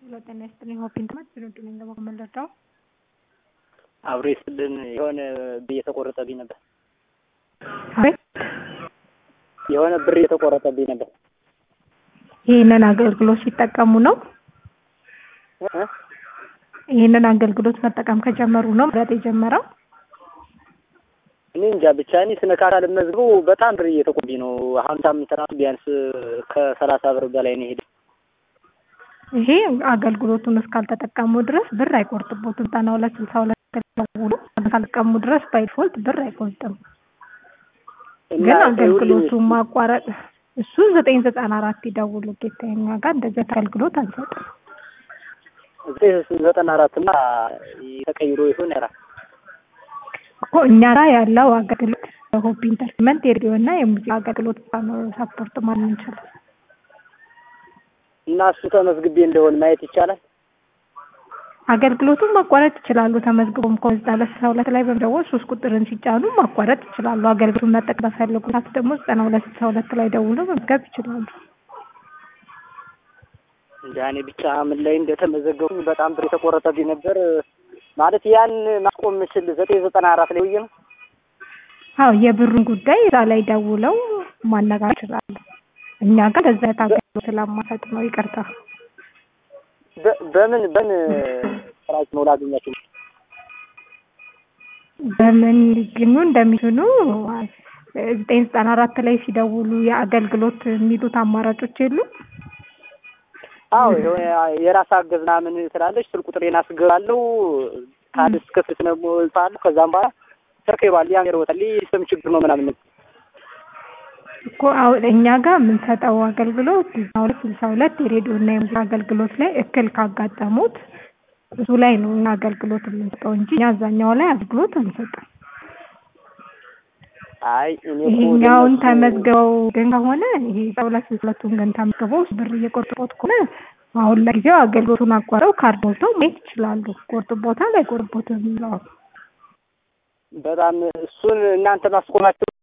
ጤና ይስጥልኝ ሆፕ ኢንተርኔት ስንዱ ነኝ ደግሞ የምንረዳው አብሮ ይስጥልን የሆነ ብር እየተቆረጠብኝ ነበር። አቤት የሆነ ብር እየተቆረጠብኝ ነበር። ይህንን አገልግሎት ሲጠቀሙ ነው። እ? ይህንን አገልግሎት መጠቀም ከጀመሩ ነው ምረጥ የጀመረው። እኔ እንጃ ብቻ እኔ ስነካካ ልመዝግቡ በጣም ብር እየተቆረጠብኝ ነው። አሁን ሳምንት ራሱ ቢያንስ ከሰላሳ ብር በላይ ነው ሄደ። ይሄ አገልግሎቱን እስካልተጠቀሙ ድረስ ብር አይቆርጥቦትም። ዘጠና ሁለት ስልሳ ሁለት ደውሎ እስካልተጠቀሙ ድረስ ባይፎልት ብር አይቆርጥም። እና ግን ይኸውልኝ፣ አገልግሎቱን ማቋረጥ እሱ ዘጠኝ ዘጠና አራት ይደውሉ ጌታ እኛ ጋር እንደዚህ አይነት አገልግሎት አንሰጥም። ዘጠና አራት እና ተቀይሮ ይሆን ያራ እኮ እኛ ጋር ያለው አገልግሎት ሆፕ ኢንተርቴንመንት የሬዲዮ እና የሙዚቃ አገልግሎት ብቻ ነው ሰፖርት ማለት እንችላል። እና እሱ ተመዝግቤ እንደሆን ማየት ይቻላል። አገልግሎቱን ማቋረጥ ይችላሉ። ተመዝግቦም ከዘጠና ሁለት ስልሳ ሁለት ላይ በመደወል ሶስት ቁጥርን ሲጫኑ ማቋረጥ ይችላሉ። አገልግሎቱን መጠቀም በፈለጉ ሰዓት ደግሞ ዘጠና ሁለት ስልሳ ሁለት ላይ ደውለው መዝገብ ይችላሉ። እንጃ እኔ ብቻ ምን ላይ እንደተመዘገቡ በጣም ብር የተቆረጠብኝ ነበር። ማለት ያን ማስቆም የምችል ዘጠኝ ዘጠና አራት ላይ ውዬ ነው። አዎ የብሩን ጉዳይ እዛ ላይ ደውለው ማነጋገር ይችላሉ። እኛ ጋር ለዛ አይነት አገልግሎት ስለማሰጥ ነው። ይቅርታ። በ- በምን በምን ስራች ነው ላገኛቸው? በምን ሊገኙ እንደሚችሉ ዘጠኝ ዘጠና አራት ላይ ሲደውሉ የአገልግሎት የሚሉት አማራጮች የሉ አዎ የሆነ የራስ አገዝ ምናምን ትላለች። ስልክ ቁጥሬን አስገባለሁ ካል እስከፍት ነው እልፋለሁ። ከዛም በኋላ ተርከባል ያን ይሮታል ስም ችግር ነው ምናምን እኮ አሁን እኛ ጋር የምንሰጠው አገልግሎት ስልሳ ሁለት ስልሳ ሁለት የሬዲዮ እና የሙዚቃ አገልግሎት ላይ እክል ካጋጠሙት እሱ ላይ ነው እኛ አገልግሎት የምንሰጠው እንጂ እኛ አብዛኛው ላይ አገልግሎት አንሰጥም። አይ እኔ እኮ ይሄኛውን ለእነሱ- ተመዝግበው ግን ከሆነ ይሄ ሁለት ስልሳ ሁለቱን ግን ተመዝግበው ብር እየቆርጥቦት ከሆነ አሁን ለጊዜው አገልግሎቱን አቋረው ካርድ ሞልተው መሄድ ይችላሉ። ቆርጥቦታል አይቆርጥቦትም የሚለው በጣም እሱን እናንተ ማስቆማቸው